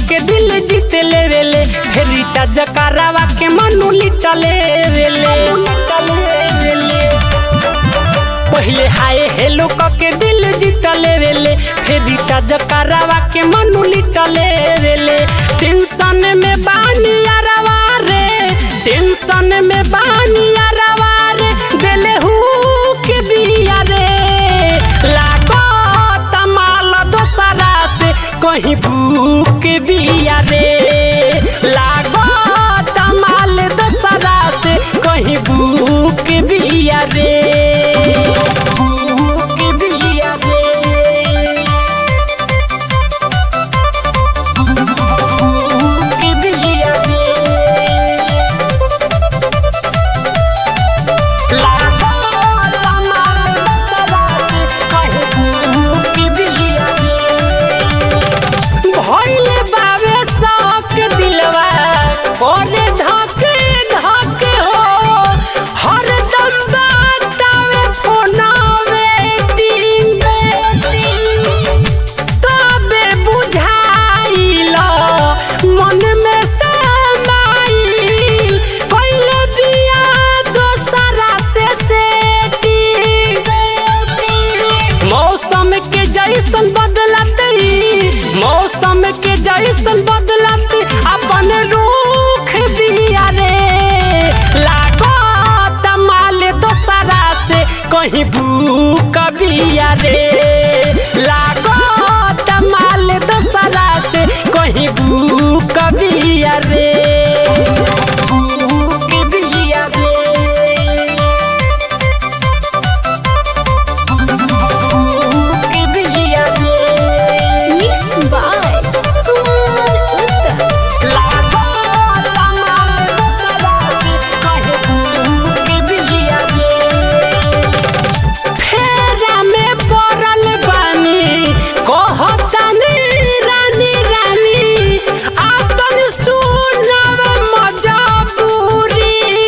के दिल जीत लेवेले फिर रिचार्ज करावा के मनु लिट लेवेले पहले हाय हेलो क के दिल जीत लेवेले फिर रिचार्ज करावा के मनु लिट लेवेले टेंशन में बानी यारवा रे टेंशन में बानी यारवा रे देले हु के बिया रे लागो तमाल दोसरा से कहीं भूख बिया रे लागो तमाल दोसरा से कहीं भूख बिया रे भूख बिया रे भूख बिया रे लागो तमाल दोसरा से कहीं भूख बिया रे भइले बावे शौक दिलवा ओरे धके धके हो हर दम बतावे फोनावे टिंग तबे बुझाइल मन में समाइल पहले बिया दोसरा से सेटिंग मौसम के जैसन बदलते मौसम के जैसन बदलते अपन रूख दिया रे लागो तमाल दोसरा से कहीं भूख बिया रे लागो तमाल दोसरा से कहीं भूख बिया रे भूख बिया रे Mixed by Kumar Uttar. फेरा में पड़ल बानी कहतानी रानी रानी आपन सुनब मजबूरी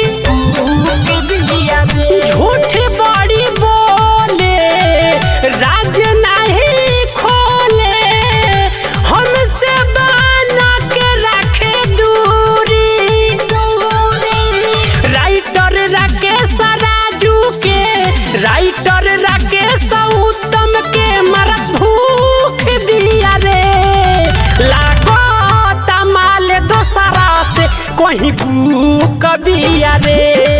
झूठ बड़ी बोले राज नहीं खोले हमसे बना के रखे दूरी राइटर राकेश राजू के राइटर राकेश उत्तम के मरत भूख बिया रे लागो तमाल दोसरा से कहीं भूख बिया रे